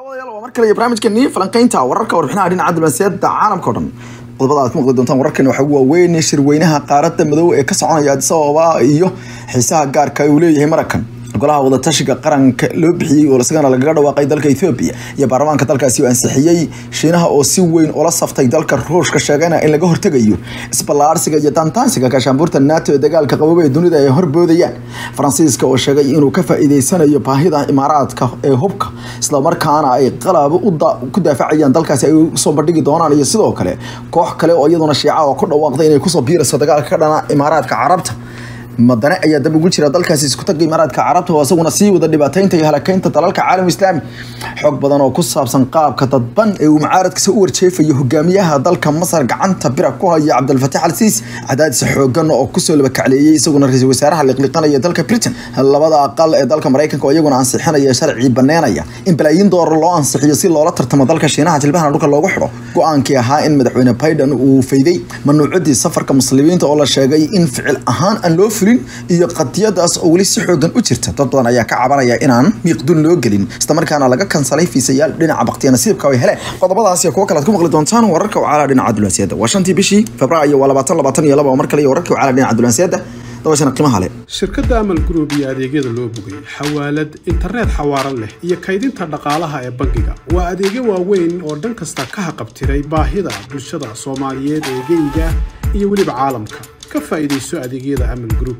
mar kale iyo barnaamijkeeni falanqeynta wararka warbixinaha dhinaca diblanseeda caalamka o dhan qodobada aad ku maqli doontaan wararkan waxaa ugu waaweyn shirweynaha qaaradda madow ee ka soconaya addis ababa iyo xiisaha gaarka uu leeyahay maraykan golaha wadatashiga qaranka loo bixiyey oo isagana lagaga dhawaaqay dalka ethoobia iyo baarlamaanka dalkaasi oo ansixiyey shiinaha oo si weyn ula saftay dalka ruushka sheegayna in laga hortegayo isballaarsiga iyo daantaansiga gaashaanbuurta nato ee dagaalka qabooba ee dunida ay horboodayaan faransiiska oo sheegay inuu ka faa'iideysanayo baahida imaaraadka ee hubka islamarkaana ay qalab ku daafacayaan dalkaasi ay usoo bandhigi doonaan iyo sidoo kale koox kale oo iyaduna shiica oo ku dhawaaqday inay kusoo biirayso dagaalka ka dhana imaaraadka carabta madane ayaa dab ugu jira dalkaasi isku taga imaaraadka carabta oo isaguna sii wada dhibaateynta iyo halakeynta dalalka caalam islaami xoog badan oo ku saabsan qaabka dadban ee uu mucaaradkiisa u warjeefayo hogaamiyaha dalka masar gacanta bira ku haya cabdilfataax al siisi cadaadis xoogan oo kusoo labakacleeyey isaguna ra-iisul wasaaraha liqliqanaya dalka britain labada aqal ee dalka maraykanka oo iyaguna ansixinaya sharci baneynaya in balaayiin doolar loo ansixiyo si loola tartamo dalka shiinaha jilbahana dhulka loogu xidho go-aankii ahaa in madaxweyne biden uu fayday manuucadii safarka muslimiinta oo la sheegay in ficil ahaan aan loo iyo qadiyadaas oo weli si xoogan u jirta dad badan ayaa ka cabanaya inaan miiqdun loo gelin islamarkaana laga kansalay fiisayaal dhinaca baktiya nasiibka ay heleen qodobadaas iyo kuwo kale ad ku maqli doontaan wararka wacaalaa dhinaca dulanseeda waa shantii bishii febraayo waa labaatan labaatan iyo laba oo mar kale iyo wararka wacaalaa dhinaca dulanseeda dabashana qiimaha leh shirkadda amal group iyo adeegyada loo bogay xawaalad internet xawaaran leh iyo kaydinta dhaqaalaha ee bangiga waa adeegyo waaweyn oo dhan kasta ka haqabtiray baahida bulshada soomaaliyeed ee geyga iyo weliba caalamka ka faa'iidayso adeegyada amal group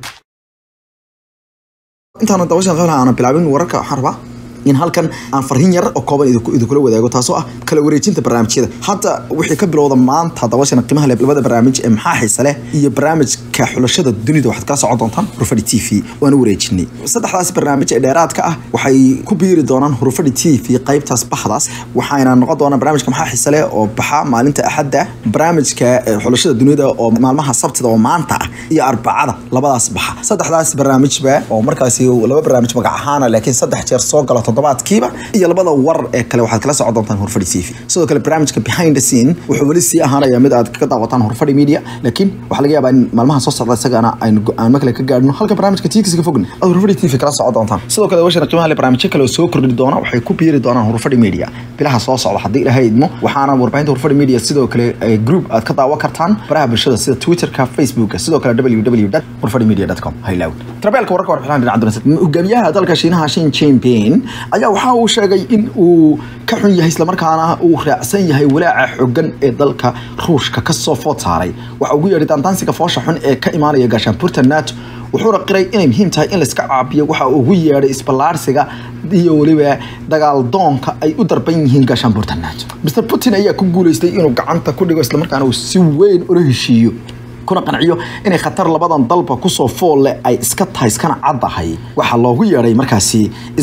intaana dabashan qeylaha aana bilaabin wararka waxaan rabaa in halkan aan farhin yar oo kooban idinkula wadaago taasoo ah kala wareejinta barnaamijyada hadda wixii ka bilowda maanta dabashana qiimaha leh labada barnaamij ee maxaa xiisa leh iyo barnaamijka xulashada dunida waxaad kala socon doontaan hurufadhi t v waana wareejinay saddexdaas barnaamij ee dheeraadka ah waxay ku biiri doonaan hurufadhi t v qaybtaas baxdaas waxayna noqon doonaan barnaamijka maxaa xiisa leh oo baxa maalinta axadda barnaamijka xulashada dunida oo maalmaha sabtida oo maanta ah iyo arbacada labadaas baxa saddexdaas barnaamijba oo markaasi laba barnaamij magac ahaana laakiin saddex jeer soo gala toddobaadkiiba iyo labada war ee kale waxaad kala socon doontaan hurfadhi t v sidoo kale barnaamijka behind the scene wuxuu weli sii ahaanaya mid aad ka daawataan hurfadhi media laakiin waxaa laga yaabaa in maalmaha soo socda isagana aynu go-aanmo kale ka gaadhno halka barnaamijka tiigsiga fogna aad hurfadhi t v kala socon doontaan sidoo kale washana qiimaha le barnaamijyo kale oo soo kordhi doona waxay ku biiri doonaan hurfadhi media bilaha soo socda haddii ilaahay idmo waxaana warbaahinta hurfadhi media sidoo kale group aad ka daawan kartaan baraha bulshada sida twitterka facebooka sidoo kale www hurfadhi media com haylaw trabeelka wararka warbixinaha dhinaca dunasad hogaamiyaha dalka shiinaha shin jinping ayaa waxa uu sheegay in uu ka xun yahay islamarkaana uu raacsan yahay walaaca xogan ee dalka ruushka kasoo food saaray waxa ugu yeedhay daantaansiga foosha xun ee ka imaanaya gaashaanbuurta nato wuxuuna qiray inay muhiim tahay in layska caabiyo waxa uu ugu yeedhay isballaarsiga iyo weliba dagaal doonka ay u darban yihiin gaashaanbuurta nato mr putin ayaa ku guuleystay inuu gacanta ku dhigo islamarkaana uu si weyn ula heshiiyo kuna qanciyo inay khatar labadan dalba kusoo foolle ay iska tahay iskana caddahay waxaa loogu yeedhay markaasi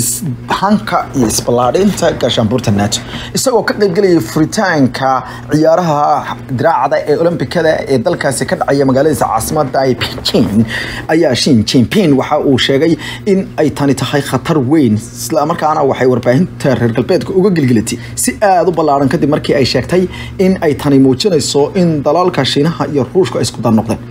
ishanka iyo isballaadhinta gaashaanbuurta nato isagoo ka qaybgelayay furitaanka ciyaaraha diraacda ee olombikada ee dalkaasi ka dhacaya magaaladiisa caasimada ee beijing ayaa shin jinping waxa uu sheegay in ay tani tahay khatar weyn islamarkaana waxay warbaahinta reer galbeedka uga gelgelatay si aada u ballaaran kadib markii ay sheegtay in ay tani muujinayso in dalalka shiinaha iyo ruushka ay isku noqdeen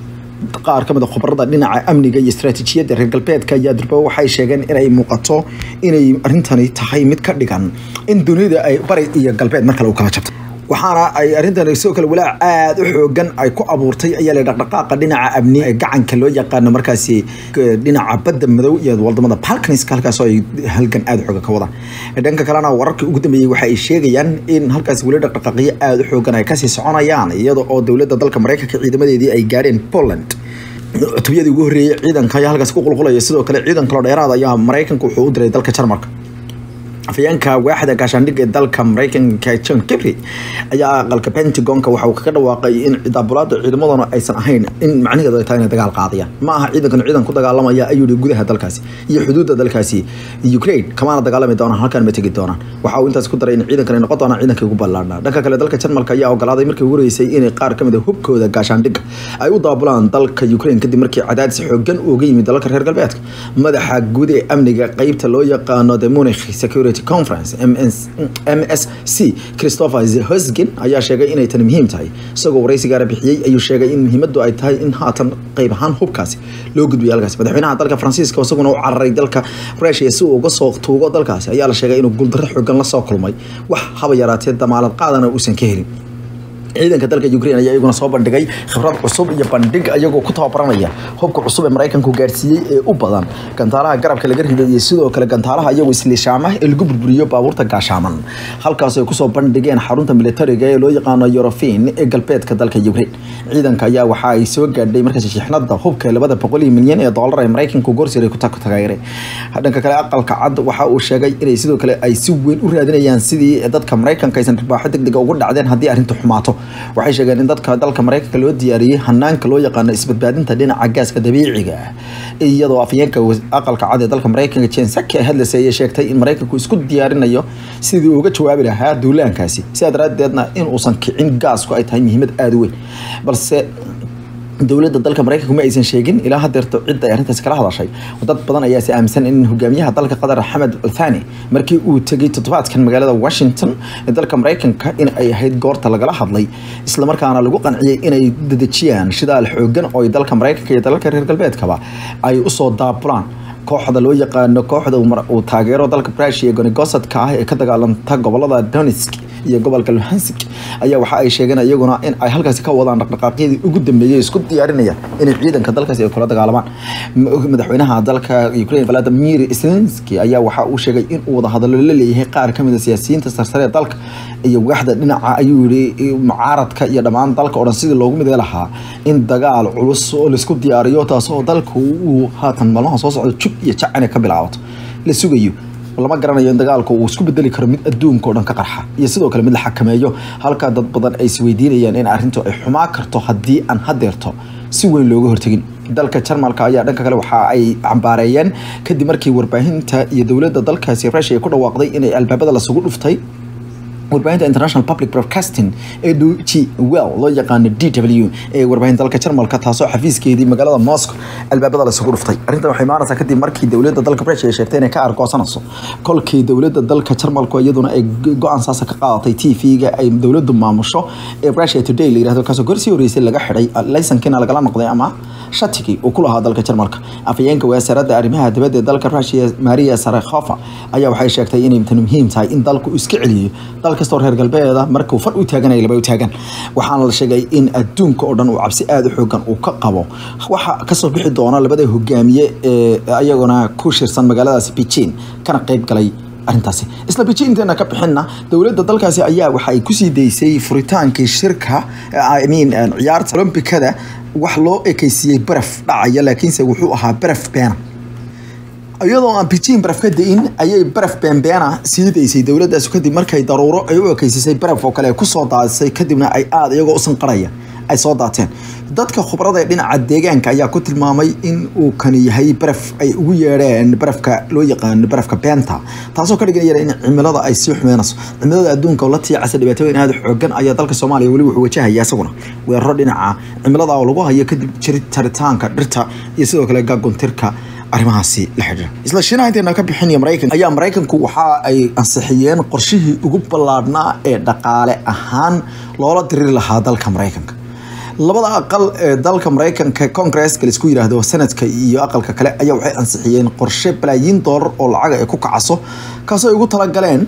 qaar ka mid a khubarada dhinaca amniga iyo istaraatiijiyadda reer galbeedka ayaa durba waxay sheegeen inay muuqato inay arrintani tahay mid ka dhigan in dunida ay bari iyo galbeed mar kale u kala jabtay waxaana ay arrintan sidoo kale walaac aada u xoogan ay ku abuurtay ayaa la dhaqdhaqaaqa dhinaca amni ee gacanka loo yaqaano markaasi dhinaca badda madow iyo wadamada balkaniska halkaasoo ay halgan aada xooga ka wadaan dhanka kalena wararkii ugu dambeeyey waxa ay sheegayaan in halkaasi weli dhaqdhaqaaqyo aada u xoogan ay kasii soconayaan iyada oo dowladda dalka maraykanka ciidamadeedii ay gaadheen poland cutubiyadii ugu horreeyey ciidanka ayaa halkaasi ku qulqulaya sidoo kale ciidan kaloo dheeraad ayaa maraykanka wuxuu u diray dalka jarmalka afayeenka waaxda gaashaandhigga ee dalka maraykanka john kibry ayaa aqalka pentagonka waxa uu kaga dhawaaqay in daabulaada ciidamaduna aysan ahayn in macnaheedu ay tahay inay dagaal qaadayaan ma aha ciidankan ciidan ku dagaalamaya ayuu yihi gudaha dalkaasi iyo xuduudda dalkaasi ukraine kamaana dagaalami doonaan halkan ma tegi doonaan waxa uu intaas ku daray in ciidankan ay noqon doonaan ciidankii ugu ballaarnaa dhanka kale dalka jarmalka ayaa ogolaaday markii ugu horeysay inay qaar ka mid a hubkooda gaashaandhigga ay u daabulaan dalka ukraine kadib markii cadaadis xoogan uga yimid dalalka reer galbeedka madaxa guud ee amniga qeybta loo yaqaano the munich security security conference msc christopher hosgin ayaa sheegay inay tani muhiim tahay isagoo waraysigaara bixiyey ayuu sheegay in muhiimadu ay tahay in haatan qayb ahaan hubkaasi loo gudbiyo halkaasi madaxweynaha dalka faransiiska isaguna u cararay dalka rusia si uu uga soo tuugo dalkaasi ayaa la sheegay inuu guuldarro xoogan la soo kulmay wax haba yaraatee damaalad qaadana uusan ka helin ciidanka dalka ukraine ayaa iyaguna soo bandhigay khibrad cusub iyo bandhig iyagoo ku tababaranaya hubka cusub ee maraykanku gaarsiiyey ee u badan gantaalaha garabka laga riday iyo sidoo kale gantaalaha iyagoo isliishaama ee lagu burburiyo baabuurta gaashaaman halkaas ay kusoo bandhigeen xarunta militariga ee loo yaqaano eurofin ee galbeedka dalka ukraine ciidanka ayaa waxa ay soo gaadhay markaas shixnada hubka labada boqol milyan ee doolar ee maraykanku goorsiray ku taageeray dhanka kale aqalka cad waxa uu sheegay inay sidoo kale ay si weyn u raadinayaan sidii dadka maraykanka aysan ribaaxo degdega ugu dhacdeen haddii arrintu xumaato waxay sheegeen in dadka dalka maraykanka loo diyaariyey hanaanka loo yaqaano isbadbaadinta dhinaca gaaska dabiiciga ah iyadoo afyeenka aqalka cad ee dalka maraykanka jensaki ay hadlaysay ayay sheegtay in maraykanku isku diyaarinayo sidii uga jawaabi lahaa duulaankaasi sidaa daraadeedna in uusan kicin gaasku ay tahay muhiimad aada u weyn balse dowladda dalka maraykanku ma aysan sheegin ilaa hadeerto cidda ay arrintaasi kala hadashay dad badan ayaa si aaminsan in hogaamiyaha dalka qatar xamed althani markii uu tegay toddobaadkan magaalada washington ee dalka maraykanka in ay ahayd goorta lagala hadlay islamarkaana lagu qanciyey inay dadejiyaan shidaal xoogan oo ay dalka maraykanka iyo dalalka reer galbeedkaba ay usoo daabulaan kooxda loo yaqaano kooxda uu taageero dalka brusia gonigosadka ah ee ka dagaalanta gobolada donetsk iyo gobolka luhansk ayaa waxa ay sheegeen iyaguna in ay halkaasi ka wadaan dhaqdhaqaaqyadii ugu dambeeyey isku diyaarinaya inay ciidanka dalkaasi ay kula dagaalamaan madaxweynaha dalka ukraine vladimir zelensky ayaa waxa uu sheegay in uu wadahadallo la leeyahay qaar kamid a siyaasiyiinta sarsare ee dalka iyo waaxda dhinaca ayuu yihi mucaaradka iyo dhammaan dalka o dhan sidii loogu midee lahaa in dagaal culus oo laisku diyaariyo taasoo dalka uu haatan maalmaha soo socda jug iyo jac inay ka bilaabato la sugayo lama garanayo in dagaalku uu isku bedeli karo mid adduunka oo dhan ka qarxa iyo sidoo kale mid la xakameeyo halka dad badan ay isweydiinayaan in arrintu ay xumaa karto haddii aan hadeerto si weyn looga hortegin dalka jarmalka ayaa dhanka kale waxa ay cambaareeyeen kadib markii warbaahinta iyo dowladda dalkaasi rusia ay ku dhawaaqday inay albaabada lasugu dhuftay warbaahinta international public broadcasting ee g well loo yaqaano d w ee warbaahinta dalka jarmalka taasoo xafiiskeedii magaalada moscow albaabada lasugu dhuftay arrintan waxay imaanaysaa kadib markii dowladda dalka rusia ay sheegtay inay ka argoosanayso kolkii dowladda dalka jarmalku iyaduna ay go-aan saasa ka qaadatay t v-ga ay dowladdu maamusho ee rusia today la yirahdo kaasoo gorsii horeysay laga xidhay laysankiina lagala noqday ama shatigii uu ku lahaa dalka jarmalka afayeenka wasaaradda arrimaha dibadda ee dalka rusia maria sarakhofa ayaa waxay sheegtay inay tan muhiim tahay in dalku iska celiyo dal kastoo reer galbeeda markuu far u taaganaya laba u taagan waxaana la sheegay in adduunka oo dhan uu cabsi aada u xoogan uu ka qabo waxa kasoo bixi doona labada hogaamiye ee ayaguna ku shirsan magaaladaasi beijing kana qeyb galay arrintaasi isla beijing inteena ka bixinna dowladda dalkaasi ayaa waxa ay kusii daysay furitaankii shirka I mean ciyaarta olombikada wax loo ekeysiiyey baraf dhacaya laakiinse wuxuu ahaa baraf beena iyadoo aan beijing baraf ka da-in ayay baraf beenbeena sii daysay dowladdaas kadib markay daruuro ay u ekeysisay baraf oo kale kusoo daadisay kadibna ay aada iyagoo u sanqaraya ay soo daateen dadka khubrada ee dhinaca deegaanka ayaa ku tilmaamay in uu kani yahay baraf ay ugu yeedheen barafka loo yaqaano barafka beenta taasoo ka dhiganaya in cimilada ay sii xumeynayso cimilada adduunka oo la tiicasa dhibaatooyin aada xoogan ayaa dalka soomaaliya weli wuxuu wajahaya isaguna weeraro dhinaca cimilada oo lagu hayo kadib jiri jaritaanka dhirta iyo sidoo kale gaaguntirka arrimahaasi la xidhiira isla shiinaha inteena ka bixinaya maraykanka ayaa maraykanku waxa ay ansixiyeen qorshihii ugu ballaadhnaa ee dhaqaale ahaan loola diriri lahaa dalka maraykanka labada aqal ee dalka maraykanka congresska laisku yiraahdo sanadka iyo aqalka kale ayaa waxay ansixiyeen qorshe balaayiin doolar oo lacaga ay ku kacaso kaasoo ay ugu talagaleen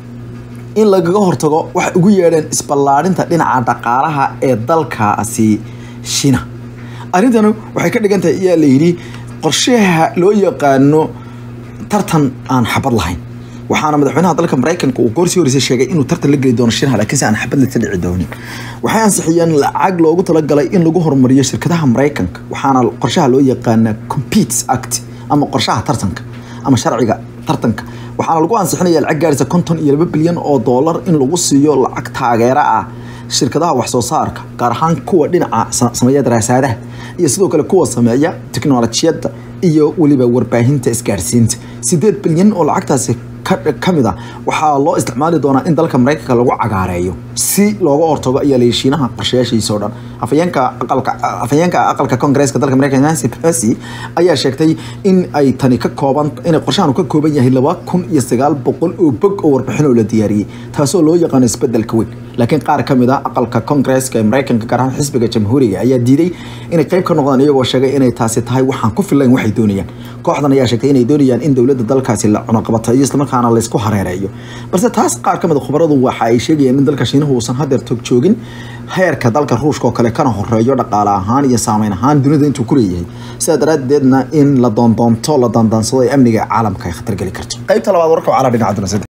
in lagaga hortago waxay ugu yeedheen isballaadhinta dhinaca dhaqaalaha ee dalkaasi shiina arrintanu waxay ka dhigan tahay ayaa la yidhi qorshaha loo yaqaano tartan aan xabad lahayn waxaana madaxweynaha dalka maraykanka uu goorsii horeysay sheegay inuu tartan la geli doono shinaha laakiinse aan xabad lasa dhici doonin waxay ansixiyeen lacag loogu talagalay in lagu horumariyo shirkadaha maraykanka waxaana qorshaha loo yaqaana competes act ama qorshaha tartanka ama sharciga tartanka waxaana lagu ansixinaya lacag gaaraysa konton iyo laba bilyan oo doolar in lagu siiyo lacag taageero ah shirkadaha wax soo saarka gaar ahaan kuwa dhinaca sameeya daraasaadaha iyo sidoo kale kuwa sameeya tiknolojiyadda iyo weliba warbaahinta isgaarsiinta sideed bilyan oo lacagtaasi kamid a waxaa loo isticmaali doonaa in dalka maraykanka lagu cagaareeyo si looga hortago ayaa la shiinaha qorshayaashiisa oo dhan afayeenka aqalka afayeenka aqalka koongareeska dalka mareykanka nancy pelosi ayaa sheegtay in ay tani ka kooban inay qorshahan uu ka kooban yahay laba kun iyo sagaal boqol oo bog oo warbixin oo la diyaariyey taasoo loo yaqaano isbedelka weyn laakiin qaar ka mid ah aqalka koongareeska ee mareykanka gaar ahaan xisbiga jamhuuriga ayaa diiday inay qayb ka noqdaan iyagoo sheegay inay taasi tahay waxaan ku filayn waxay doonayaan kooxdan ayaa sheegtay inay doonayaan in dowladda dalkaasi la cunaqabatayo islamarkaana laysku hareereeyo balse taas qaar ka mid a khubaradu waxa ay sheegayaan in dalka shiinuhu uusan hadeer tog joogin heerka dalka ruushka oo kale kana horeeyo dhaqaale ahaan iyo saameyn ahaan dunida intuu ku leeyahay sidaa daraaddeedna in la doondoonto la daandaansado ee amniga caalamka ay khatar geli karto qaybta labaad warka wacala dhinaca dunasada